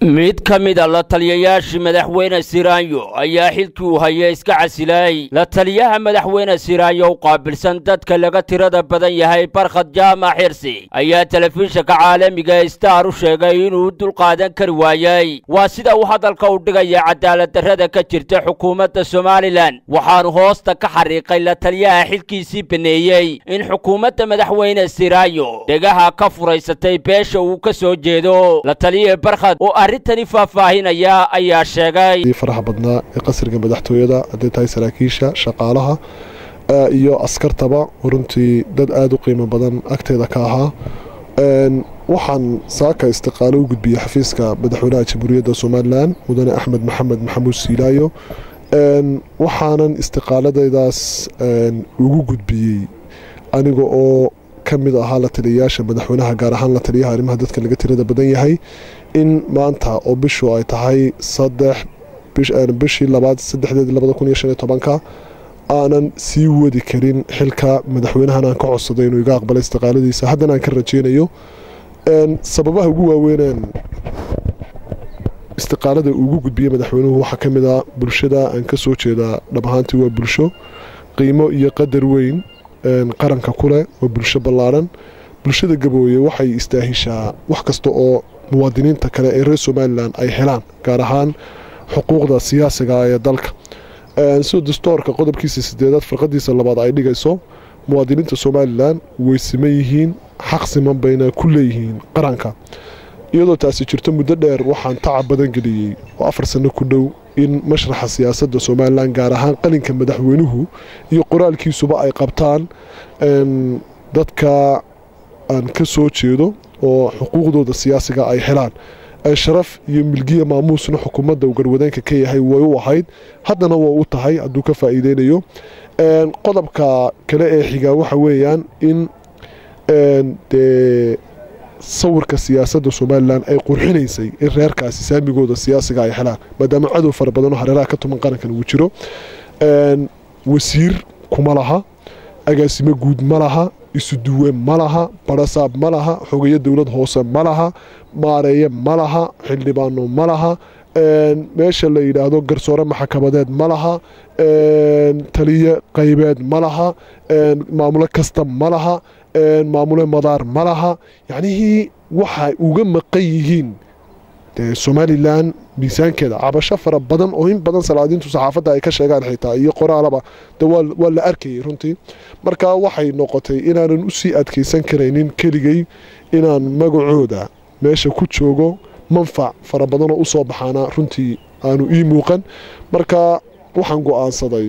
mid ka mida la taliyayaashii madaxweyne siraanyo ayaa xilkii uu haya iska casilay la taliyaha madaxweyne siraanyo u qaabilsan dadka laga tirada badan yahay barkhad jaamac xirsi ayaa telefishinka caalamiga star u sheegay inuu u dulqaadan kari waayey waa sida uu hadalka u dhigaya cadaaladdarrada ka jirta xukuumadda somalilan waxaanu hoosta ka xariiqay la taliyaha xilkiisii baneeyey in xukuumadda madaxweyne siraanyo dhegaha ka furaysatay beesha uu ka soo jeedo la taliye barkhad oo arrintani faahfaahinaya ayaa sheegay faraha badnaa ee qasriga madaxtooyada hadday tahay saraakiisha shaqaalaha iyo askartaba runtii dad aada u qiimo badan agteeda ka ahaa waxaan saaka istiqaalo u gudbiyey xafiiska madaxweynaha jamhuuriyadda somalilan mudane axmed maxamed maxamuud siilaayo waxaanan istiqaaladaydaas ugu gudbiyey aniga oo ka mid ahaa la taliyayaasha madaxweynaha gaar ahaan la taliyaha arrimaha dadka laga tirada badan yahay in maanta oo bishu ay tahay saddex bishii labaad saddexdeed labada kun iyo shan iyo tobanka aanan sii wadi karin xilka madaxweynahan aan ka codsaday inuu iga aqbalay istiqaaladiisa haddana aan ka rajeynayo sababaha ugu waaweyneen istiqaalada ugu gudbiyey madaxweynuhu waxaa ka mid ah bulshada aan ka soo jeedaa dhab ahaantii waa bulsho qiimo iyo qadar weyn qaranka kuleh waa bulsho ballaadhan bulshada gabooye waxay istaahishaa wax kasta oo muwaadiniinta kale ee reer somalilan ay helaan gaar ahaan xuquuqda siyaasiga ee dalka sida dastoorka qodobkiisa sideedaad farqadiisa labaad ay dhigayso muwaadiniinta somalilan way siman yihiin xaq siman bayna ku leeyihiin qaranka iyadoo taasi jirto muddo dheer waxaan tacab badan geliyey oo afar sanno ku dhow in mashraxa siyaasadda somalilan gaar ahaan qalinka madaxweynuhu iyo qoraalkiisuba ay qabtaan dadka aan ka soo jeedo oo xuquuqdooda siyaasiga ay helaan sharaf iyo milgiya maamuusna xukuumadda uu garwadeenka ka yahay way u ahayd haddana waa u tahay hadduu ka faa'iideynayo qodobka kale ee xigaa waxa weeyaan in dee sawirka siyaasadda somalilan ay qurxinaysay in reerkaasi saamigooda siyaasiga ay helaan maadaama cadow fara badanoo hareeraha ka tuman qarankan uu jiro wasiir kuma laha agaasimo guud ma laha isuduwe ma laha barasaab ma laha xogeyo dowlad hoose ma laha maareeye ma laha xildhibaano ma laha meesha la yidhaahdo garsoore maxkamadeed ma laha taliye qaybeed ma laha maamulo kasta ma laha maamule madaar ma laha yacnihii waxay uga maqan yihiin somalilan miisaankeeda cabasho fara badan oo in badan salaadiintu saxaafadda ay ka sheegaan xitaa iyo qoraalaba de waa la arkayay runtii marka waxay noqotay inaanan usii adkaysan karaynin keligay inaan magacooda meesha ku joogo manfac fara badanoo u soo baxaana runtii aanu ii muuqan marka waxaan go'aansaday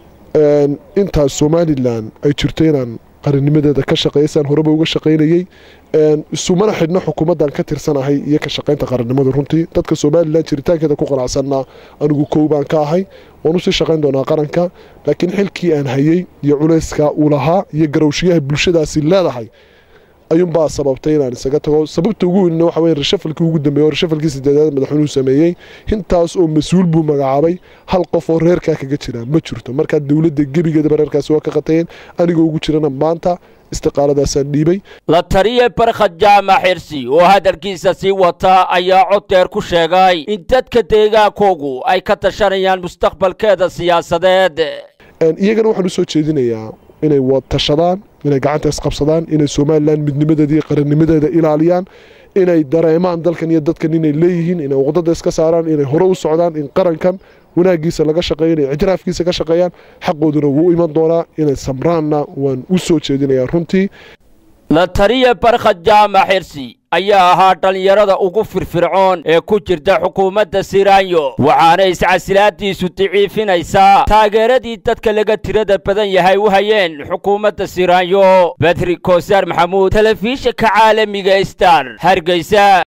intaas somalilan ay jirto inaan qarannimadeeda ka shaqeysaan horeba uga shaqaynayey isumana xidhno xukuumaddan ka tirsanahay iyo ka shaqaynta qarannimada runtii dadka somalilan jiritaankeeda ku qanacsanna anigu kow baan ka ahay waan usii shaqayn doonaa qaranka laakiin xilkii aan hayey iyo culayska uu lahaa iyo garowshiyaha bulshadaasi leedahay ayuunbaa sababtay inaan isaga tago sababta ugu weynna waxa weye rashafalkii ugu dambeeye oo rashafalkii sideedaad madaxweynuhu sameeyey intaas oo mas-uul buu magacaabay hal qof oo reerkaa kaga jira ma jirto markaa dowladda gebigeedaba reerkaasi waa ka qatayeen anigoo ugu jirana maanta istiqaaladaasaan dhiibay la taliye barkhad jaamac xirsi oo hadalkiisa sii wata ayaa cod deer ku sheegay in dadka deegaankoogu ay ka tashanayaan mustaqbalkeeda siyaasadeed iyagana waxaan u soo jeedinayaa inay tashadaan inay gacanta isqabsadaan inay somalilan midnimadeeda iyo qarannimadeeda ilaaliyaan inay dareemaan dalkan iyo dadkan inay leeyihiin inay uqdada iska saaraan inay hore u socdaan in qarankan wanaagiisa laga shaqeeyo inay ictiraafkiisa ka shaqeeyaan xaqooduna wuu iman doonaa inay samraanna waan u soo jeedinayaa runtii la taliye barkhad jaamac xirsi ayaa ahaa dhallinyarada ugu firfircoon ee ku jirta xukuumadda siraanyo waxaana iscasilaadiisu daciifinaysaa taageeradii dadka laga tirada badan yahay u hayeen xukuumadda siraanyo badri koosaar maxamuud telefishinka caalamiga star hargeysa